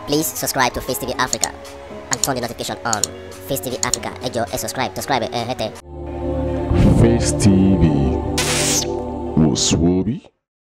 Please subscribe to Face TV Africa and turn the notification on. Face TV Africa, ẹ jọ̀ọ́ ẹ subscribe, subscribe ẹ hẹ́tẹ̀. Face TV was Swoby.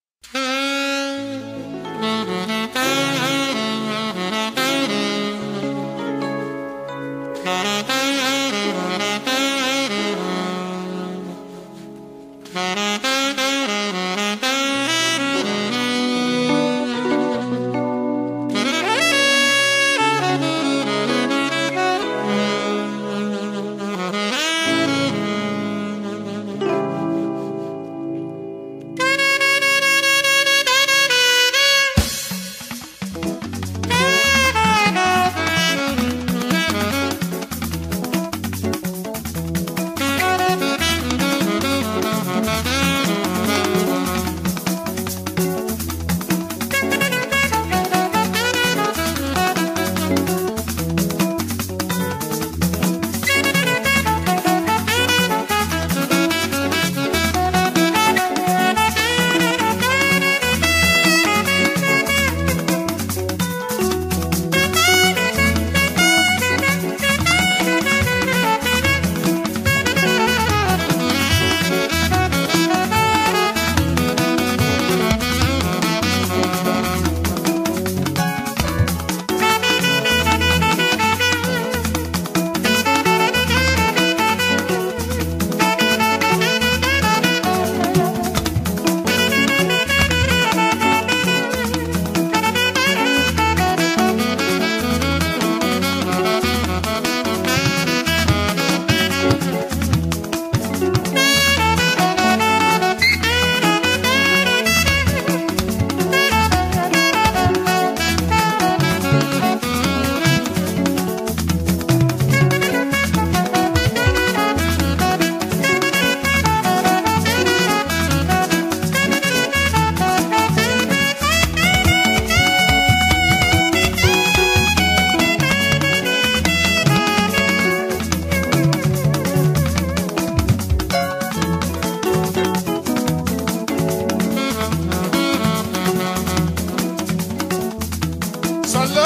Sọlá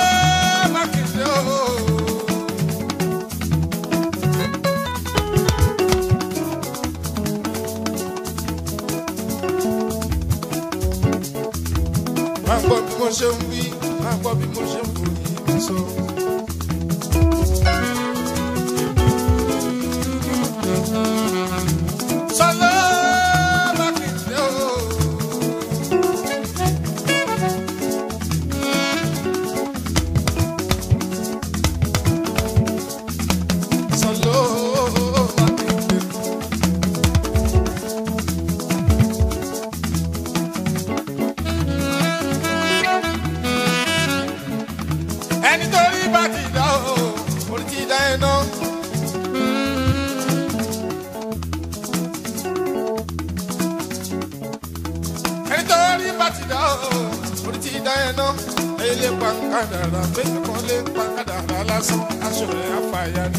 Mákindé o. Máa gbọ́ bí mo ṣe ń wí, máa gbọ́ bí mo ṣe ń wò yìí mi sọ. Sọlá Mákindé o. Sọlá Mákindé. ẹni tó rí bá ti dá o orí ti dá ẹ náà. ẹni tó rí bá ti dá o orí ti dá ẹ náà. èyí lè pa kádàrá bẹ́ẹ̀ kan lè pa kádàrá lásán aṣọ rẹ̀ àfàyà ni.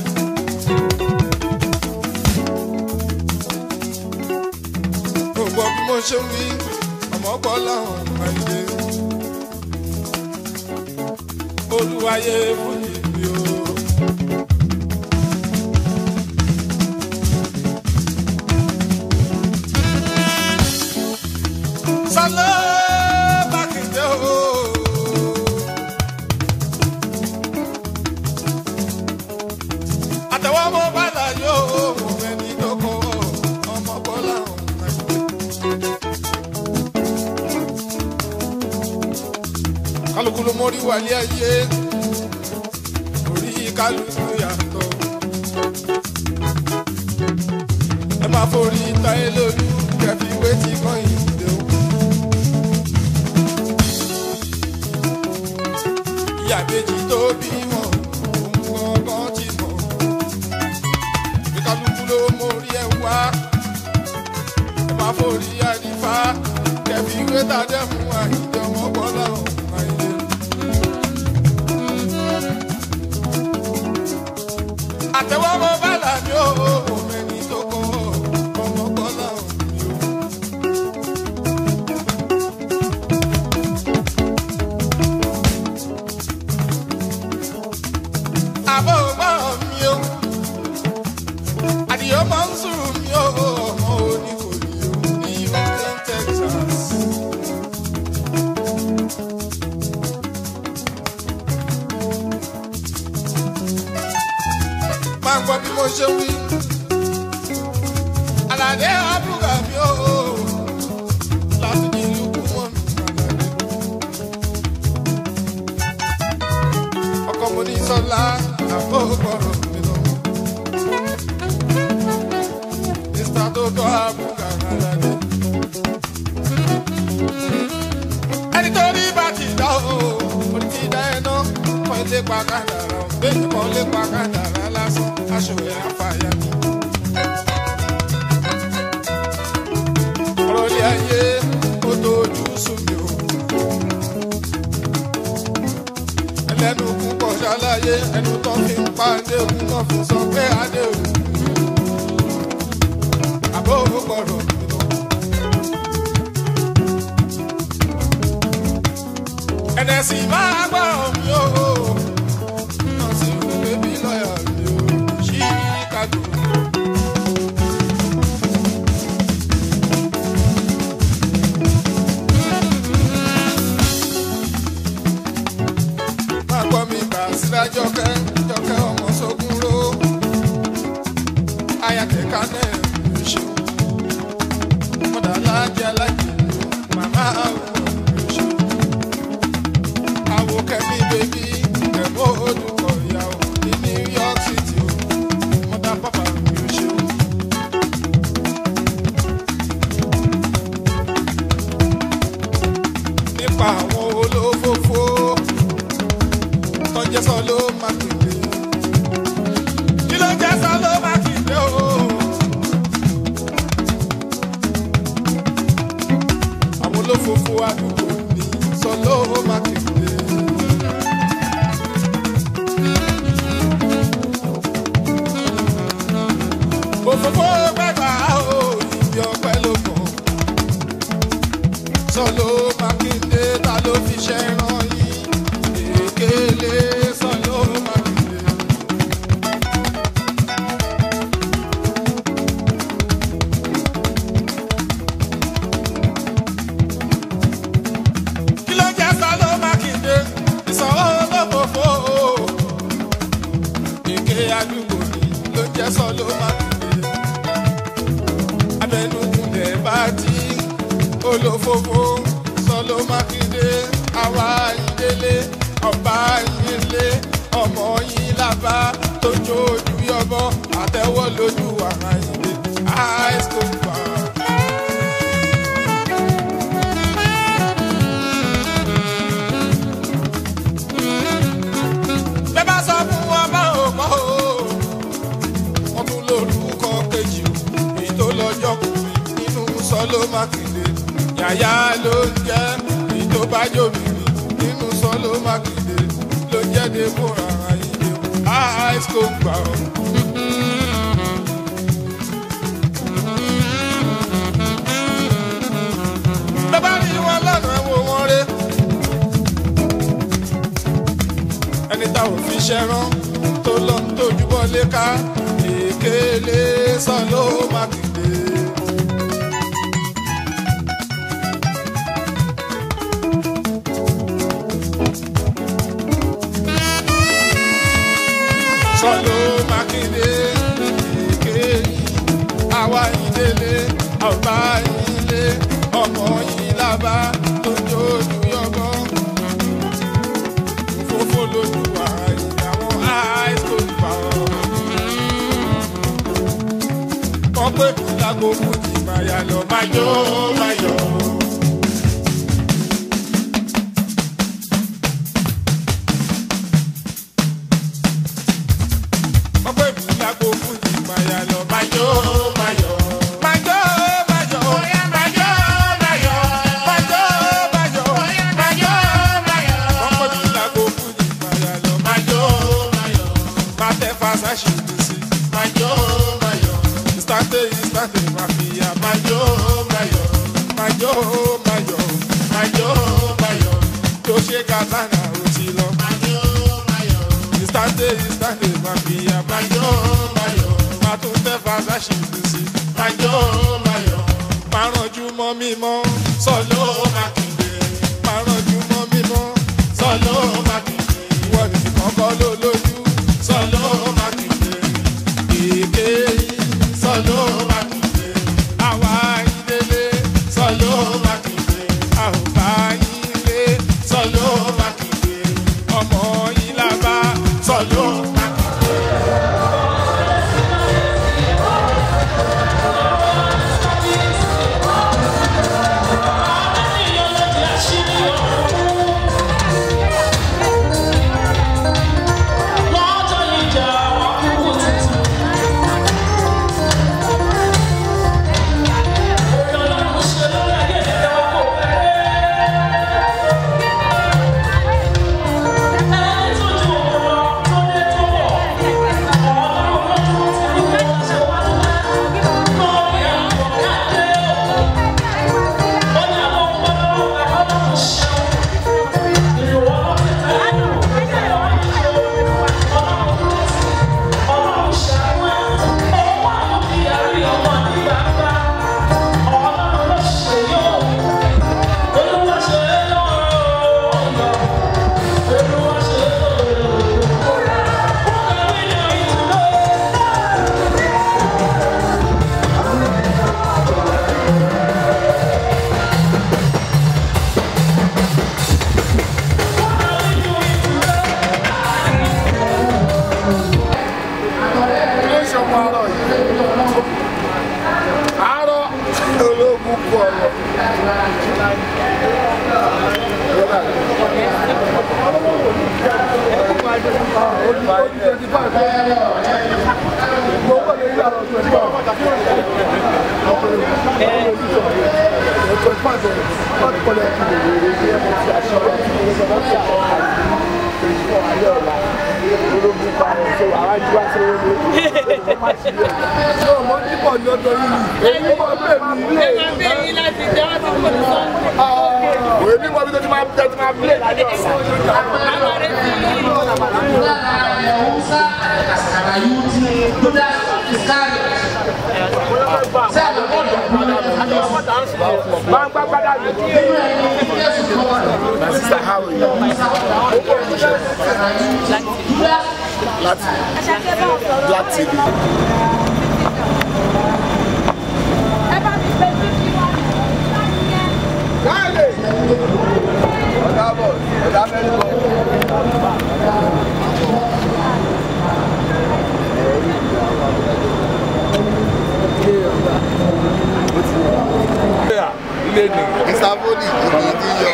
gbogbo bí mo ṣe ń wí ọmọ gbọ́ láwọn àìlè olúwayé fújì mi o. Sọlá Mákindé o. àtẹ̀wọ́ ọmọ bàlá yóò mú ẹni dọ́kọ̀ ọmọ bọ́lá ọ̀hún. kálukú ló mórí wálé ayé orí kálukú yàtọ̀ ẹ máa forí táyé lójú kẹfì wé tí kan ìdè o. ìyá méjì tó bímọ òun gangan ti mọ bí kálukú ló mórí ẹ wá ẹ máa forí àdìfá kẹfì wé tàdé mú àìjọ ọmọ bọ́lá ọ̀hún àìlè. àtẹwọ́ mọ bàlá mi ò mẹ́ni tó kọ́ ọmọ bọ́lá mi ò. máa gbọ́ bí mo ṣe wí. Àlàdé àbúrò mi ò láti ní ìlú kú mọ́ mi. Ọkọ mo ní sọ́lá àbó gbọ́rọ̀ mi lọ. Mr. Toto àbúrò àlàdé. Ẹni tó rí bá ti dá o, mo ti dá ẹ náà. Kọ́ ilé pa kádàrá, bẹ́ẹ̀ kọ́ ilé pa kádàrá lásán, aṣọ ẹ̀ àfàyà mi. ọ̀rọ̀ ilé ayé ó tójú sùn mí o. ẹlẹ́nu púpọ̀ ṣàlàyé ẹnu tó fi ń pa adéhùn náà fi sọ pé adéhùn. àbó gbọ́dọ̀ mi lọ. ẹ̀dẹ̀sì máa gbọ́rọ̀ mi o. náà sì ń bébí lọ́yà mi o. Chicago. máa gbọ́ mi gbà síra jọkẹ́ jọkẹ́ ọmọ sógun ró ayatollah náà ló ṣe mọ̀dà alájẹ alájẹ màmá àwọn ló ṣe àwọ̀ kẹ́mi bèbí kẹ́mọ́ olùkọ́ ìyàwó ní New York City o mọ̀dà pápá ló ṣe. nípa àwọn olófófó tọ́jẹ́ sọ ló máa kéde. kí ló jẹ́ sọ ló máa kéde o. àwọn olófòfò àdúgbò ní sọ ló máa kéde. òfófó gbẹgbà o ìbí ọpẹ ló kàn. sọ ló máa kéde ta ló fi ṣẹ́ ràn yín ekele sọlọ makinde. kí ló jẹ́ sọlọ makinde ìsanwó lọ́fọ̀fọ́ èké àdúgbò ni ló jẹ́ sọlọ makinde. abẹnugunlẹ̀ bá ti olófófó sọlọ makinde àwa ìdílé ọba ìdílé ọmọ yìí lábá tójú ojú yọbọ àtẹwọ́ lójú àrà ìdè high school bar. bẹ́ẹ̀ bá sọ fún wọn bá ò mọ́ o wọ́n tún lórúkọ kejì o èyí tó lọ́jọ́ kù nínú sọ́lọ́ mákindé yàyà ló ń jẹ́ èyí tó bá jòmí nínú sọ́lọ́ mákindé ló ń jẹ́ débòrà ayé o high school gbà o. bàbá rí wọn lọ́nà wo wọn ré ẹni táwọn fi ṣẹ́rán tó lọ ń tójú bọ́lé ká èkéle sọ́lọ́ mákindé. sọ́lọ́ mákindé èké àwa ìdílé ọba ilé ọmọ yìí lábá tó jójú yọbọ fòfò lójú ààyè àwọn high school gbà ọ́. wọ́n pè mí lágbo fújì máyà lọ máyọ̀ máyọ̀. wọ́n pè mí lágbo fújì máyà lọ máyọ̀ máyọ̀. máyọ̀ máyọ̀. máyọ̀ máyọ̀. máyọ̀ máyọ̀. wọ́n pè mí lágbo fújì máyà lọ máyọ̀ máyọ̀. máa tẹ fàṣàṣì mi sí. máyọ̀ máyọ̀. ìsítàtẹ̀ ìsítàtẹ̀ màfíà máyọ̀ máyọ̀. máyọ̀ máyọ̀. máyọ̀ máyọ̀. tó ṣe kàtàkà ó ti lọ. ìsítàtẹ̀ ìsítàtẹ̀ màfíà máyọ̀ máyọ̀. máa tún tẹ fàṣàṣì mi sí. máyọ̀ máyọ̀. máa rànjú mọ́ mímọ́ sọ́lọ́ mákindé. máa rànjú mọ́ mímọ́ sọ́lọ́ mákindé. ìwọ nìkan kọ́ ló lójú sọ́lọ́ mákindé. ọmọ yìí la bá sọ̀dọ̀. ló ṣe ọmọ àárọ̀ yìí àárọ̀ ológun kú ọ̀rọ̀. Èmi mọ̀ bí tó ti máa tẹ́ ti máa bílẹ̀ lálẹ́ ọ̀sán. Máa ń gbá gbádà mi. My sister how are you? Láti Black TV. Káàlè. Ọ̀dà bọ̀, ọ̀dà mẹ́rin bọ̀. Ilé ni. Ìsàbọ̀dì kìí ti yọ.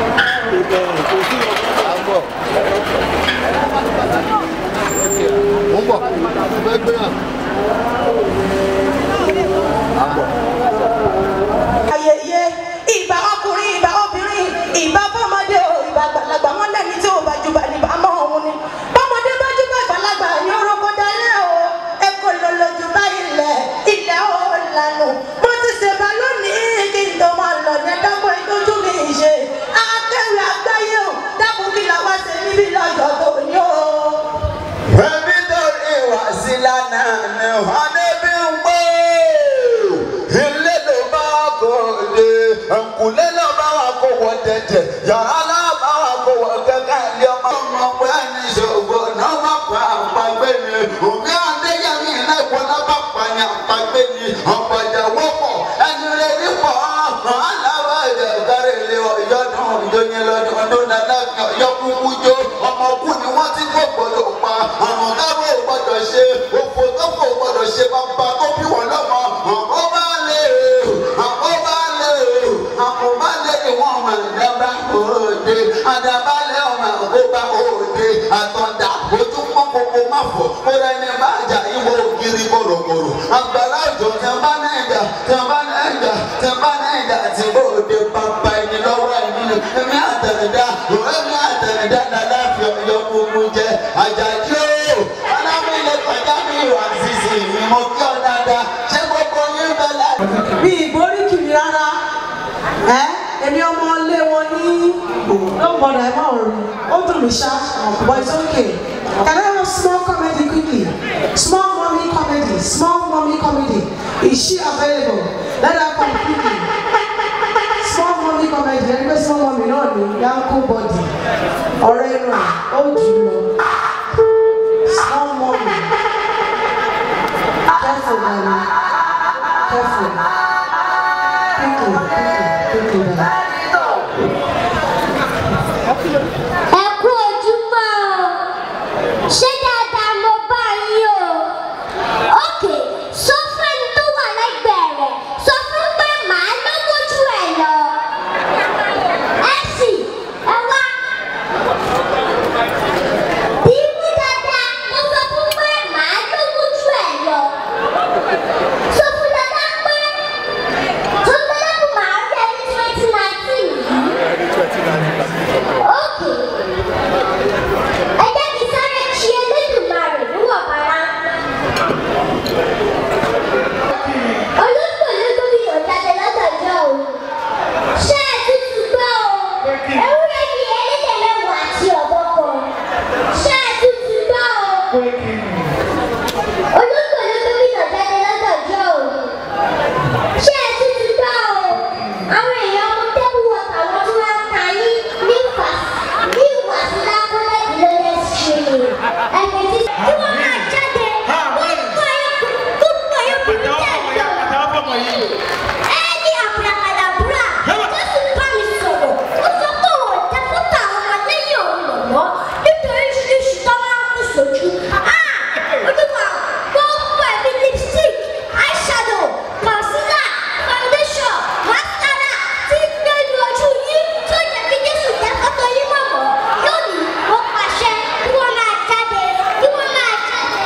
Àbọ̀. Mo ń bọ̀, mo fẹ́ gbé hàn. Àbọ̀. ayẹyẹ ìbá ọkùnrin ìbá obìnrin ìbá bọ́mọdé o ìbá àgbàlagbà wọn lẹ́ni tí ò bá jùbà níbà mọ́ òun ni bọ́mọdé bá jùbà àgbàlagbà ní orúkọ dalẹ́ o ẹ kò lọ lójú bá ilẹ̀ ilẹ̀ ó lànà mo ti ṣèbá lónìí kí n tó máa lọ ní ẹ̀dákọ̀ ìtọ́jú mi ṣe akẹ́wì àgbáyé o dákun kí làwa ṣe níbí lọ́jọ́ tó ní o. Ẹbí tó rí wá sí lánàá ni wọ́n débi ń gbé. Ilé ló bá kò dé, ẹ̀kúnlé ló bá wà kó wọ dẹ̀dẹ̀, yàrá ló bá wà kó wọ kẹ́kẹ́ ilé ọmọ. Ọmọ pé ẹni ṣògo náà wà pa àpagbé ni. Òmí Adéyẹmí iná ìwọ náà bá pa ní àpagbé ni. Ọ̀pọ̀jà wọ́pọ̀ ẹni rẹ̀ ní pọ̀. Aláwọ̀ ẹ̀jẹ̀ kárí ilé ọ̀yọ́dún ìjọyìn lọ́dún ọdún dáadáa yọkùnkùn jó. Ọmọ kú ni wọ́n ti kó gbọdọ̀ pa. Àrùn dábò gbọdọ̀ ṣe. Òfò tó kò gbọdọ̀ ṣe bàbá tó bí wọn lọ́mọ. Àkó bá lè àkó bá lè àkó bá lè ni wọ́n máa ń dábàá òde. Àdàbálẹ̀ ọmọ àkóbá òde. Àtọ̀dá ojú pọ́n gbogbo má fọ̀. Mo rẹ ní bàjá ìwọ ògiri bòròbòrò. Àgbàlá òjò tẹ bá náà jà tẹ bá náà jà tẹ bá náà jà tí bòde bàbá ẹni lọ́wọ́ ẹni nù. Èmi àtẹ̀dá èmi àtẹ̀dá dàda fi ọyọ gbogbo jẹ. Àjàdí o, alámílẹ̀ kọjá mi wà sísì mi mo kí ọ dáadáa. Ṣé gbogbo yín bẹ láì? bí ìborí kìí rárá ẹ èmi ọmọ ilé wọn ní lọ́gbọ̀dọ̀ ẹ̀ máa rí ó dùn mí ṣá but it's okay can I have small comedy quickly small mommy comedy small mommy comedy is she available let her come quickly small mommy comedy ẹni pé small mommy náà ní yanko body ọ̀rẹ́ inú ẹ̀ ó jù ú lọ small mommy careful darling careful quickly quickly quickly darling. ẹ kú ojúmọ́ olùkọ́ni gómìnà jáde lọ́dọ̀ọ́jọ́ òní. ṣé ẹ ti ti gbọ́ o àwọn èèyàn ọmọ tẹ́bù wọ̀tà wọn tí wọ́n ń ta yín ní ìwàsí ní ìwàsí lákọ́lẹ́dì lórí ẹ̀sìn ẹ̀mí tí tí wọ́n máa jáde gbogbo ayé gbogbo ayé kùnú tẹ̀ lọ. ẹni àbúràkàdàbúrà jésù bá mi sọ̀rọ̀ ó sọ pé òun ò tẹ́ fúta àwọn ọmọ lẹ́yìn òun lọ́wọ́ nítorí ṣíṣí tó máa ń kú sójú. olúwa gbogbo ẹ̀mí lipstick eyeshadow concealer foundation mascara tí ń gbé ní ojú yín tó yẹ kí jésù jẹ́ fọ́tò yín mọ̀mọ́ lónìí ó pàṣẹ kí wọ́n máa jáde kí wọ́n máa jáde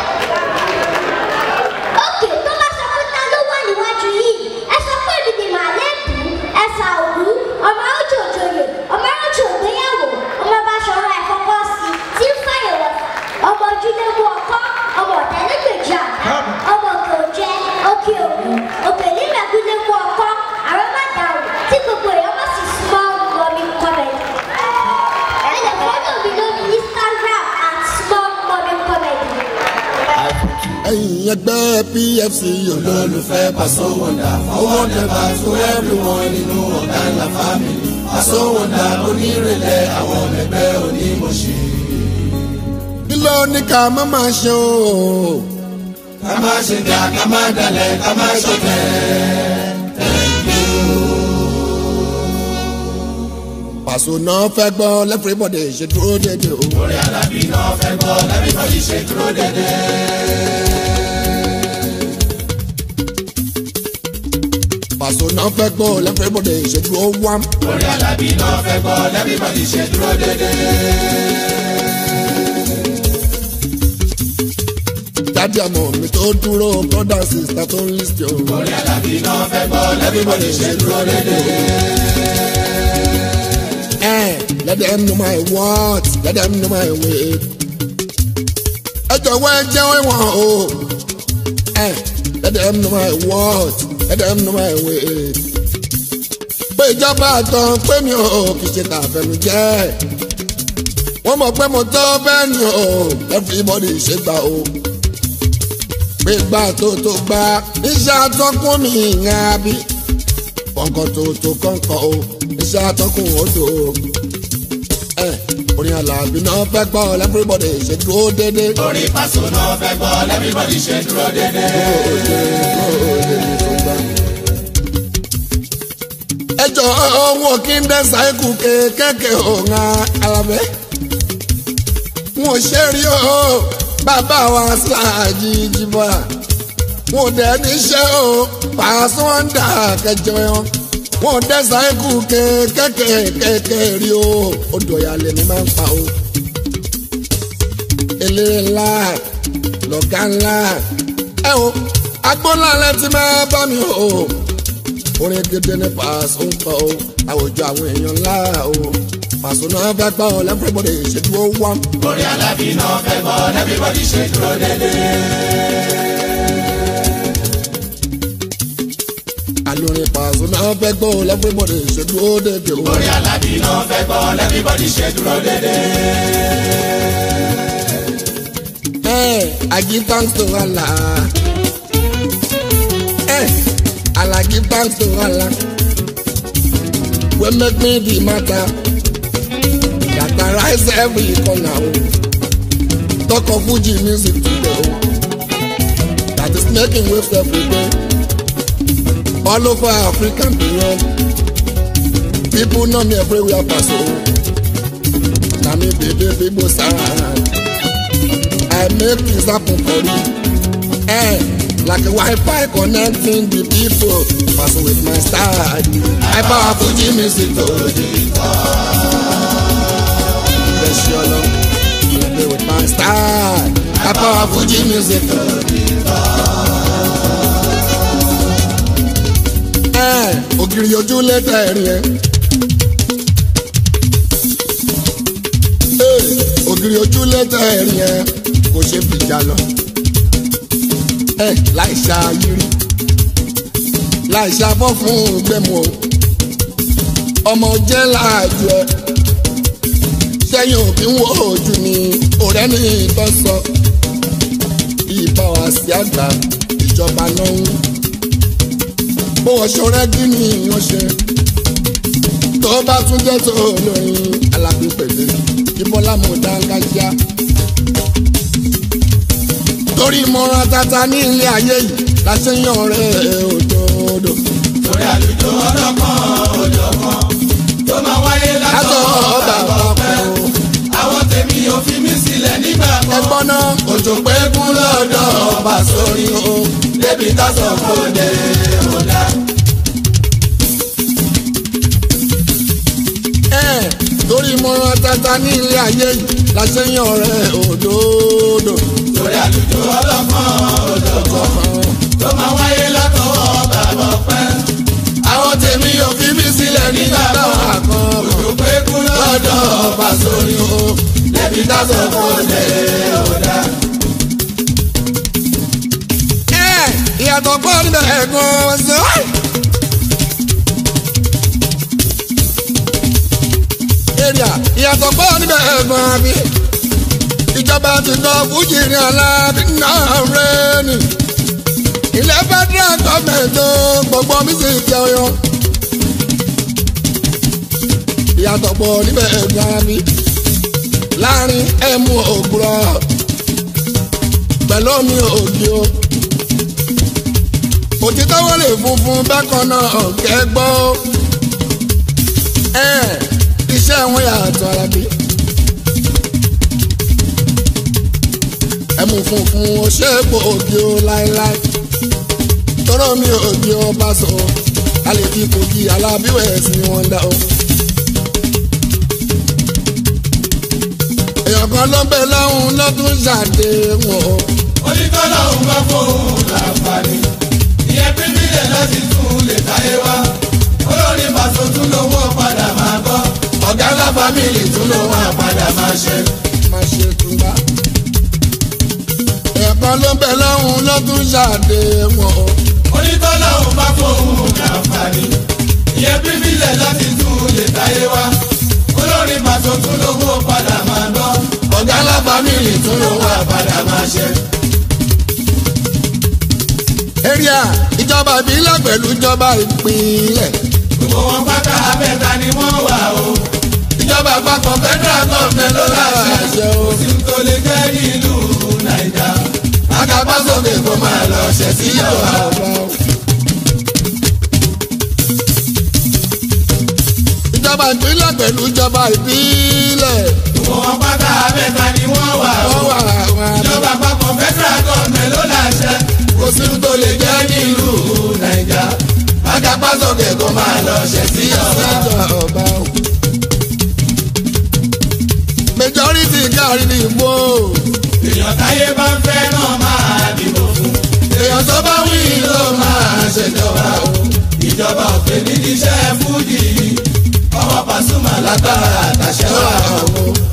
òkè tó bá sọ pé ta ló wà níwájú yìí ẹ sọ pé èmi ni màlẹ́bù ẹ̀sà òwú ọmọ òjòjòyè ọmọ òjò ògbéyàwó ọmọ bá sọ̀rọ̀ ẹ̀ kọ́kọ́ sí tí ń fàyẹ̀wò ọmọ ojúlé mú ọkọ́ ọmọ ọ̀tẹ́lẹ́gbèjì àdá ọmọ òkè òjẹ́ òkè òwú òkè nílẹ̀kúlé mú ọkọ́ àrọ́mọdàrú tí gbogbo èèyàn bá sì small mommy comedy. ẹ lè fọ́tò mi lórí instagram at small mommy comedy. ẹ̀yin ẹgbẹ́ pfc olólùfẹ́ pàṣẹ wọ̀ndà owó nẹ́bà tó everyone nínú ọ̀gá ńlá family pàṣẹ wọ̀ndà onírèlẹ̀ àwọn ẹgbẹ́ onímọ̀ṣẹ́. kí ló ní ká má máa ṣe o. ká má ṣe dà ká má dalẹ̀ ká má ṣe tẹ̀. pàṣẹ náà fẹ́ gbọ́ lẹ́fẹ̀rẹ́bọ̀dẹ̀ ṣe dúró dédé o. orí alábí náà fẹ́ gbọ́ lẹ́fẹ̀rẹ́bọ̀dẹ̀ ṣe dúró dédé. pàṣẹ náà fẹ́ gbọ́ lẹ́fẹ̀rẹ́bọ̀dẹ̀ ṣe dúró wám. orí alábí náà fẹ́ gbọ́ lẹ́fẹ̀rẹ́bọ̀dẹ̀ ṣe dúró dédé. dádì àmọ́ mi tó dúró brother sister tó ń list yo. orí alábí náà fẹ́ gbọ́ lẹ́fẹ̀rẹ́bọ̀dẹ̀ ṣe dúró dédé. Eh, let them know my what, let them know my way. Ẹ jọ̀wọ́ ẹ jẹ́ wọ́n o. Eh, let them know my what, let them know my way. Pé ìjọba àtàn pé mi ò kì í ṣe tàfẹ́nu jẹ́. Wọ́n mọ̀ pé mo tọ́ bẹ́ẹ̀ ni o, everybody ṣe gbà o. Pé gbà tó tó gbà, iṣẹ́ àtọ́kùn mi ìyẹn àbí. Kọ̀ǹkọ̀ tó tó kọ̀ǹkọ̀ o, iṣẹ́ àtọ́kùn odò o ẹ orin alábí náà fẹ́ gbọ́ everybody ṣe dúró dédé. orí pàṣẹ náà fẹ́ gbọ́ everybody ṣe dúró dédé. ẹ jọ ohun kí n dẹ́ sáíkù kéékèèké òun alábẹ́. wọn ò ṣe rí o bàbá wa síláàjì jìbọn wọn ò dẹ̀ níṣẹ́ o pàṣẹ wọn dà kẹjọ wọn wọn ò dẹ́ sáíkù kéékèèké rí o odò ìyàlẹ̀ ni máa ń pa o. eléré ńlá lọ̀gá ńlá ẹ o agbóńlá rẹ ti máa bá mi o orin gidi ní pàṣẹ ń kọ o àwùjọ àwọn èèyàn ńlá o pàṣẹ náà fẹ́ gbọ́ ọ lẹ́fẹ̀rẹ́bọ̀dẹ̀ ìṣèdúró wá. orí alábí náà fẹ́ gbọ́ everybody ṣe dúró dédé. àlórin pàṣẹ náà fẹ́ gbọ́ ọ lẹ́fẹ̀rẹ́bọ̀dẹ̀ ìṣèdúró dédé o. orí alábí náà fẹ́ gbọ́ everybody ṣe dúró dédé. Hey, I give thanks to Allah. Hey, Allah give thanks to Allah. We make me the matter. That arise every corner. oh. Talk of Fuji music today. oh. That is making waves every day. All over Africa and beyond. People know me everywhere pass. oh. Na me baby people sound. I make things happen for you. Eh, like a Wi-Fi connecting the people. Pass with my style. I power Fuji music to the Bless your love. Play with my style. I power Fuji music to the Eh, ògiri ojú lẹ́tà ẹ̀rín ẹ̀. Eh, ògiri ojú lẹ́tà ẹ̀rín ẹ̀ kò ṣe fìjà lọ. ẹ láì ṣàyírí láì ṣàbọ̀ fún gbẹ̀mú o ọmọ jẹ́ láàjù ẹ sẹ́yìn òbí ń wo ojú ni ọ̀rẹ́ ní ìtọ́ sọ ìbá wa sí àgbà ìjọba náà ń bó wọ́n ṣọrẹ́ kí ni wọ́n ṣe tó bá tún jẹ́ tó lórin alábípẹ̀lẹ̀ ìbọ́lá mo dáńgájíá torí mọ́ra tata ní ilé ayé yìí la ṣe ń yan ọ̀rẹ́ òdòdó. torí àlùjọ ọlọ́kan òjọ̀kan tó máa wáyé látọ̀ ọba ọpẹ́ o. àwọn tèmi ò fi mí sílẹ̀ nígbà kan. ẹgbọ́n náà òjò pé kú lọ́dọ̀ ọba sórí o. débi tásán kò dé ọ̀dà. ẹ̀ torí mọ́ra tata ní ilé ayé yìí la ṣe ń yan ọ̀rẹ́ òdòdó. torí àlùjọ ọlọ́kan òjọ̀kan tó máa wáyé látọ̀ ọba ọpẹ́. àwọn tèmi ò fi mí sílẹ̀ nígbà kan. òjò pé kú lọ́dọ̀ ọba sórí o. débi tásán kò dé ọ̀dà. ẹ̀ ìyàtọ̀ pọ̀ níbẹ̀ ẹ̀gbọ́n ṣe. èrìà ìyàtọ̀ pọ̀ níbẹ̀ ẹ̀gbọ́n àbí. ìjọba ti lọ fújì ní aláàbí náà rẹ̀ ni. ilé federal government tó gbogbo mi sì ti ọyọ. ìyàtọ̀ pọ̀ níbẹ̀ ẹ̀gbọ́n àbí. láàrin ẹ̀mú ògùrọ̀ pẹ̀lú omi òbí o. òtítọ́ wọlé funfun bákan náà kẹ́gbọ́. ẹ iṣẹ́ wọn yàtọ̀ arábí. ẹmu funfun ó ṣe é po òbí o láéláé. tọ́rọ̀ mi òbí o bá sọ a lè fi kogi alábíwẹ̀ sí wọn dá o. èèyàn kan ló ń bẹ lọ́hùn lọ́dún ṣàdéhùn o. oníkọ́lá òun bá fóun láǹfààní ìyẹn pínpínlẹ̀ láti tún lè táyé wá olórin bàtò tún lówó padà máa gbọ́ ọ̀gá ńlá fámìlì tún lówó àpadà máa ṣe. máa ṣe túnbá. èèyàn kan ló ń bẹ lọ́hùn lọ́dún ṣàdéhùn o. oníkọ́lá òun bá fóun láǹfààní ìyẹn pínpínlẹ̀ láti tún lè táyé wá olórin bàtò tún lówó padà máa gbọ́ ọ̀gá ńlá fámìlì tún lówó àpadà máa ṣe. èrìà ìjọba ìbílẹ̀ pẹ̀lú ìjọba ìpínlẹ̀. gbogbo wọn pátá abẹ́ta ni wọ́n wà o. ìjọba àpapọ̀ federal government ló láṣẹ o. kò sí tó lè jẹ́ nílùú nàìjà. akápásókè kó máa lọ ṣẹ̀ sí ìjọba o. ìjọba ìpínlẹ̀ pẹ̀lú ìjọba ìbílẹ̀. gbogbo wọn pátá abẹ́ta ni wọ́n wà o. wọ́n wà wọ́n ìjọba àpapọ̀ federal government ló láṣẹ. kò sí tó lè jẹ́ nílùú nàìjà. akápásókè kó máa lọ ṣẹ̀ sí ìjọba o. ìjọba o. majority kárí ní ìbò. èèyàn táyé bá ń fẹ́ náà máa dìbò fún. èèyàn tó bá wí ló máa ṣèjọba o. ìjọba òfé nídìí iṣẹ́ fújì. ọwọ́ Pasuma lágbára àtàṣẹ wà o.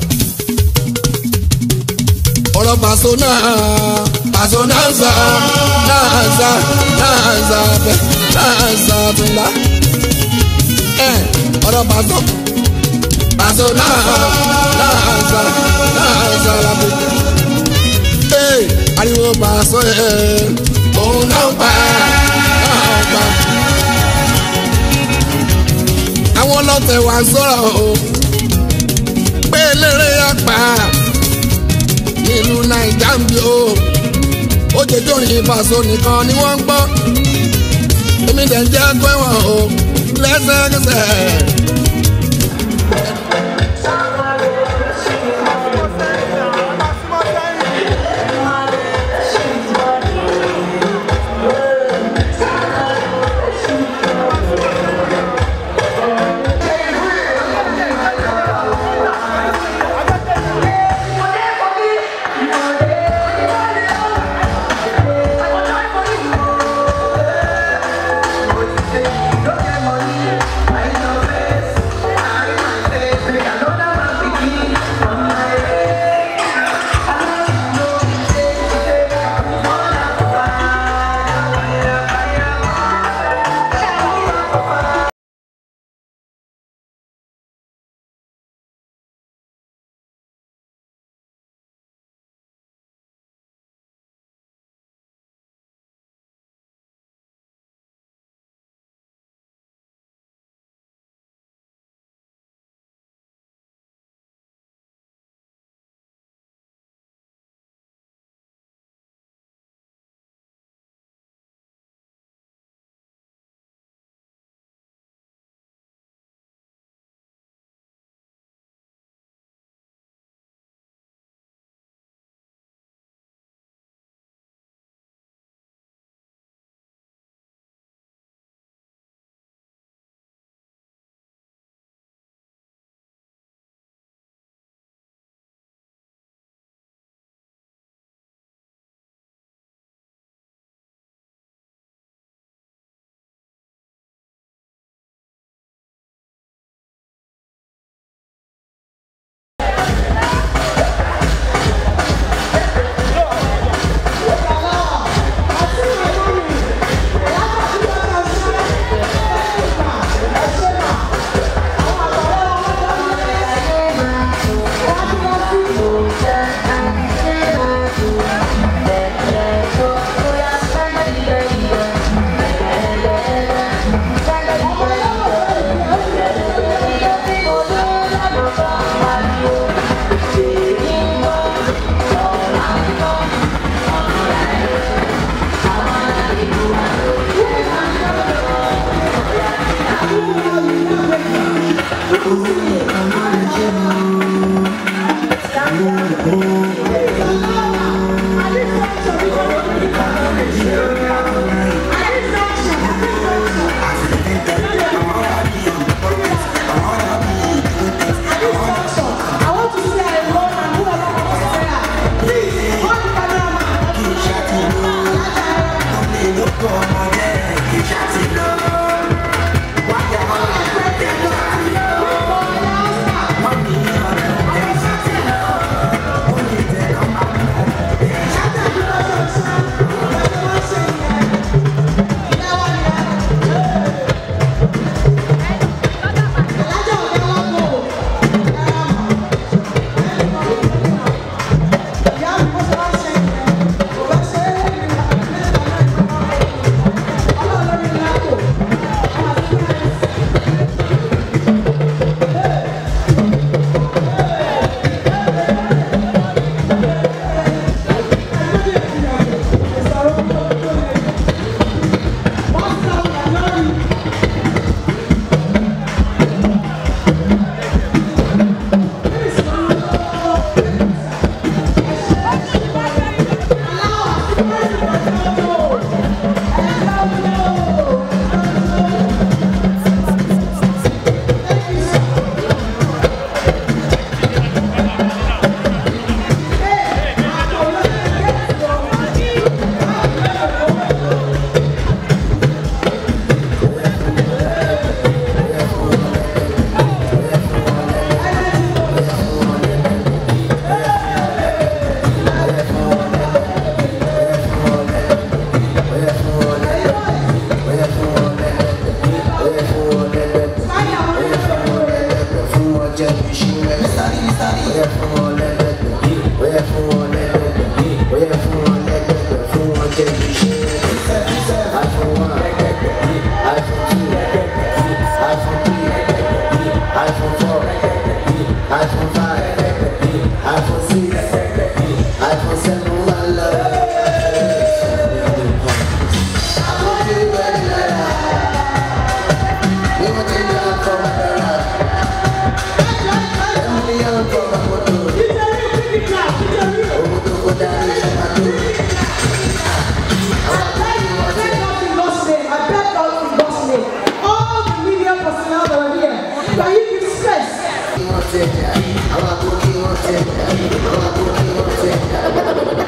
ọ̀rọ̀ pàṣọ náà pàṣọ náà ń sọ náà ń sọ náà ń sọ bẹ́ẹ̀ náà ń sọ tún ẹ ọ̀rọ̀ pàṣọ pàṣọ náà náà ń sọ náà ń sọ lábẹ́. ee ariwo pàṣọ ẹ òun náà ń pa náà ń pa. àwọn ọlọ́tẹ̀ wà ń sọ̀rọ̀ o pé eléré yà pa nílùú naija ń bí o ó jẹ jórin ìfàsó nìkan ni wọ́n ń gbọ́ èmi dẹ̀ ń jẹ́ pé wọ́n o lẹ́sẹ̀kẹsẹ̀. Don't get money, I know face.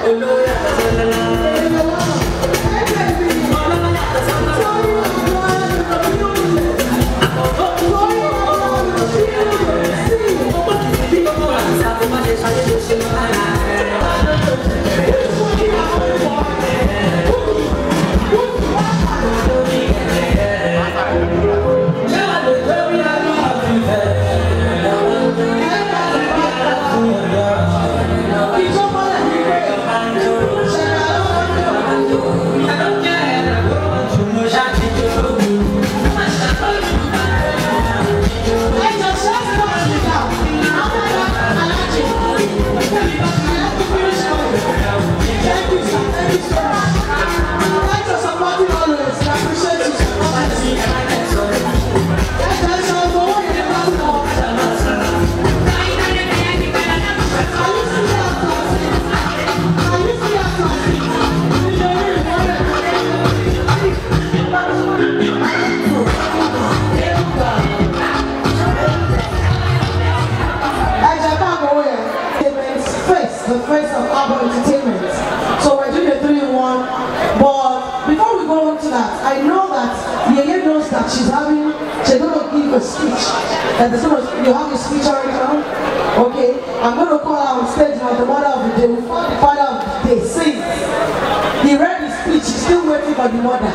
face, the face of Abba Entertainment. So we're doing a three in one. But before we go on to that, I know that Yeye knows that she's having, she's going to give a speech. That there's gonna, you have a speech already now? Okay. I'm going to call her on stage now the mother of the day. We found the father of the day. Sing. He read his speech. He's still waiting for the mother.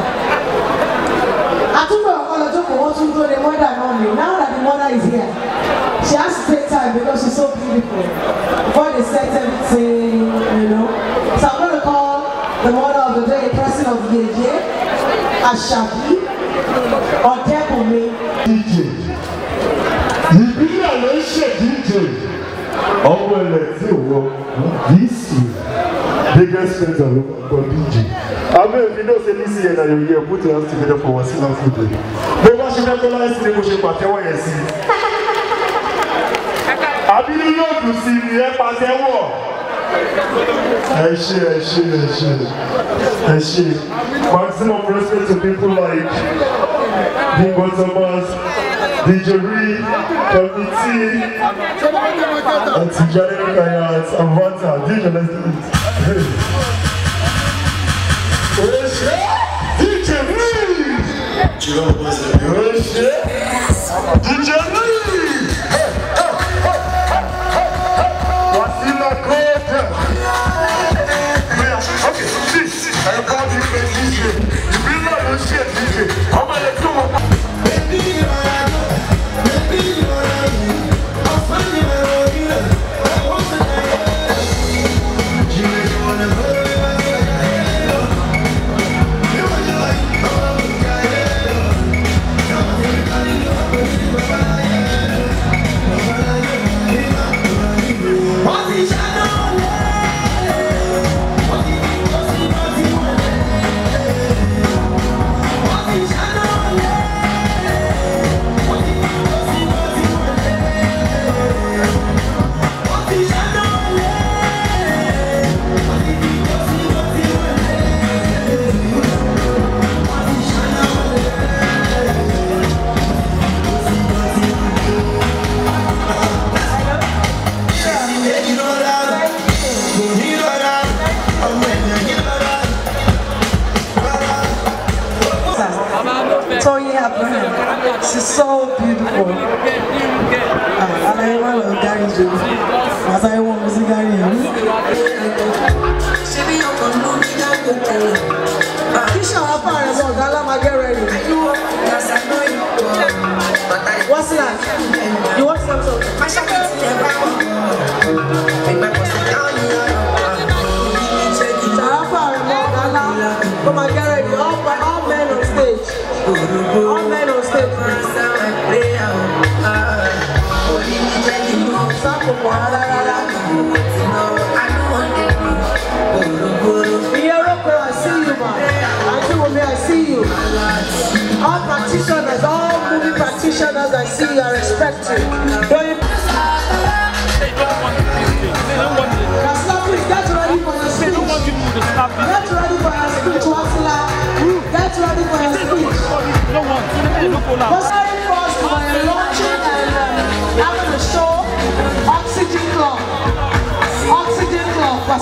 àtúntò ọ̀pọ̀lọpọ̀ jókòó wọ́n tún tó the mother náà ni now that the mother is here she has to take time because she's so beautiful before they set everything you know so i'm gonna call the mother of the day president of yeje asabi ọ̀dẹ́bùnmi. dj ìbílẹ̀ ló ń ṣe dj ọmọ ilẹ̀ tí ò wọ dc biggest spender ló kọ dj abẹ́ òbí náà ṣe ní cn and you hear put your hands together for wasila food day bó bá ṣe fẹ́ kọ́lá sí ni mo ṣe pàtẹ́wọ́ yẹn sí àbínú yóò dùn sí ni ẹ pàtẹ́wọ́ ẹ ṣe ẹ ṣe ẹ ṣe ẹ ṣe maximum respect to people like Bingo Thomas, DJ Ree, Committee, and Tijani Kayat, and Vanta. DJ, let's do it. Hey. Oṣé, DJ Ree! Oṣé, DJ Ree! Wasila Kota! Okay, this, I call you a DJ. You feel like a shit DJ. I'm gonna do it. Toyin Abraham. She's so beautiful. Ah, Alaye wa lọ gari jo. Asaye wọn mo sí gari yẹn. Kíṣà wá fà rẹ̀ bọ̀ ọ̀gá alámagẹ́rẹ́ rẹ̀. What's that? You want something? Ṣàráfà rẹ̀ bọ̀ ọ̀gá alá. Ó máa gẹ́rẹ́ rẹ̀. All all men on stage. All men on stage. Sákòpọ̀ rárá rárá. Iyeroko, I see you, ma. Auntie Wumi, I see you. All practitioners, all movie practitioners, I see you, I respect you. Don't you? Kasla, please get ready for your speech. Get ready for your speech, Wasila. Get ready for your speech. But sorry first, we're launching and uh, having a show, Oxygen Club.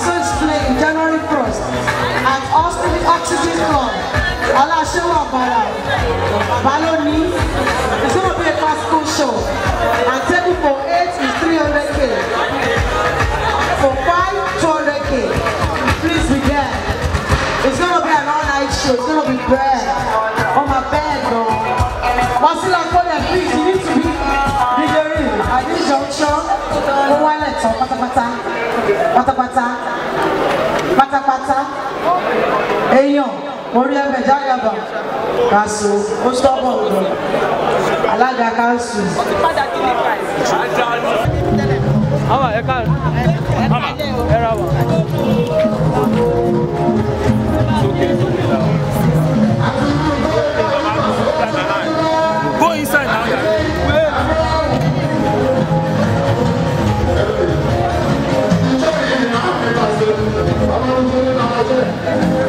Also is playing January 1st at Austin Oxygen Club. Alashewa Bara. Baloni. It's going to be a classical show. And table for 8 is 300k. For 5, 200k. Please be there. It's going to be an all-night show. It's going to be bad. On my bed, though. Wasila Konya, please, you need to be delivering at this junction. Ó wálẹ̀ tán pátápátá. Pátápátá. Pátápátá. Èèyàn, orí ẹ̀bẹ̀ jágàbà. Kàṣù, ó stọ́bọ̀ ọ̀dọ̀. Alága káńsù. Ama ẹ ká Ama ẹ ra wa. Go inside now. Thank you.